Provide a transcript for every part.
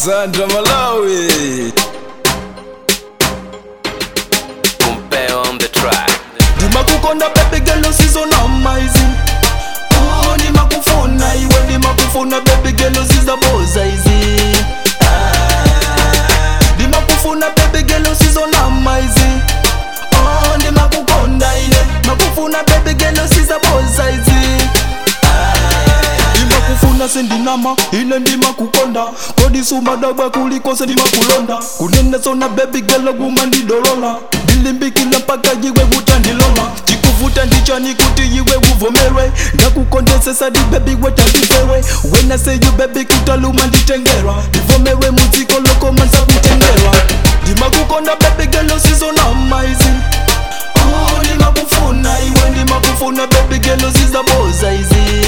Sandra Malawi. Compare on the track. ndimakukonda baby girl usizona amazing oh ndimakufuna iwe ndimakufuna baby girl usizaboza izi Ah, ndimakufuna baby girl usizona amazing oh ndimakukonda iye makufuna baby girl usizaboza izi ndimakufuna sendinama ine ndimakukonda kodisumadabwa kulikose ndimakulonda kunenezona baby girl guma ndidolola ndilimbikile mpaka yiwe vutandilola chikuvuta ndichani kuti yiwe uvomerwe ndakukondesesa di baby wetandipewe wena seyu baby kutaluma nditengerwa ndivomerwe mudziko lokoma nzakutengerwa ndimakukonda baby girl usizona amazing oh ndimakufuna iwe ndimakufuna baby girl usizaboza izi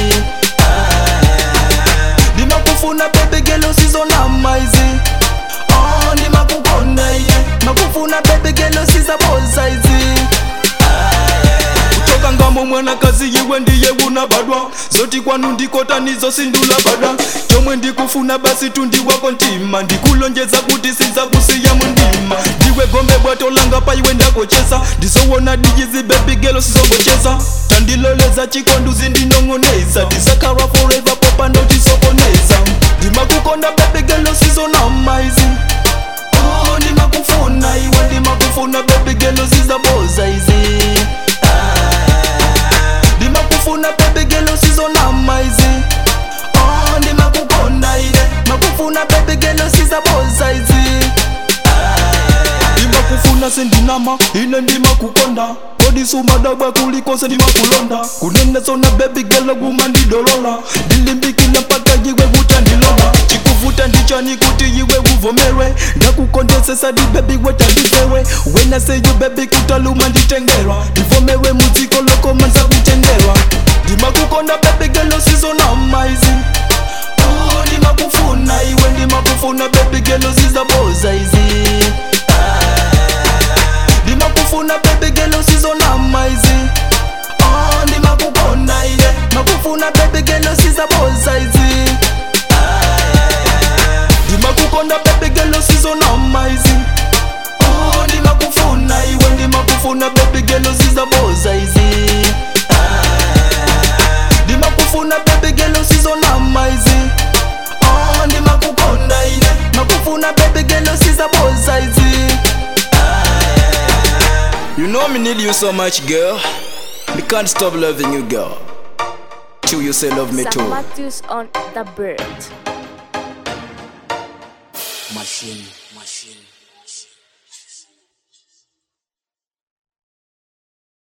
ndimakufuna baby girl usizona amazing oh ndimakukonda iye makufuna baby girl usizaboza izi kutoka ngamo mwanakazi yiwe ndiye unabadwa zoti kwanu ndikota nizo sindula bada chomwe ndikufuna basi tundi wako ntima ndikulonjeza kuti sinzakusiya mundima ndiwe gombe bwato langa pa iwe ndakocheza ndizowona dijizi baby girl sizogocheza tandiloleza chikonduzi ndinong'oneza ndisakara forever popa notisokoneza ndimakukonda baby girl usizona amazing oh ndimakufuna iwe ndimakufuna baby girl usizaboza izi ndimakufuna baby girl usizona amazing oh ndimakukonda iye makufuna baby girl usizaboza izi ndimakufuna sendinama ine ndimakukonda kodisumadabwa kulikose ndimakulonda kunenezona baby girl guma ndidolola ndilimbikile mpaka yiwe vutandilola chikuvuta ndichani kuti yiwe uvomerwe ndakukondesesa di baby wetandipewe wena seyu baby kutaluma nditengerwa ndivomerwe mudziko lokoma nzakutengerwa ndimakukonda baby girl usizona amazing oh ndimakufuna iwe ndimakufuna baby girl usizaboza izi ndimakufuna baby girl usizona amazing oh ndimakukonda iye makufuna baby girl usizaboza izi ndimakukonda baby girl usizona amazing oh ndimakufuna iwe ndimakufuna baby girl usizaboza izi ndimakufuna baby girl usizona amazing oh ndimakukonda iye makufuna baby girl usizaboza izi You know me need you so much, girl. Me can't stop loving you, girl. Till you say love me Sam too. Matthews on the bird. Machine, machine.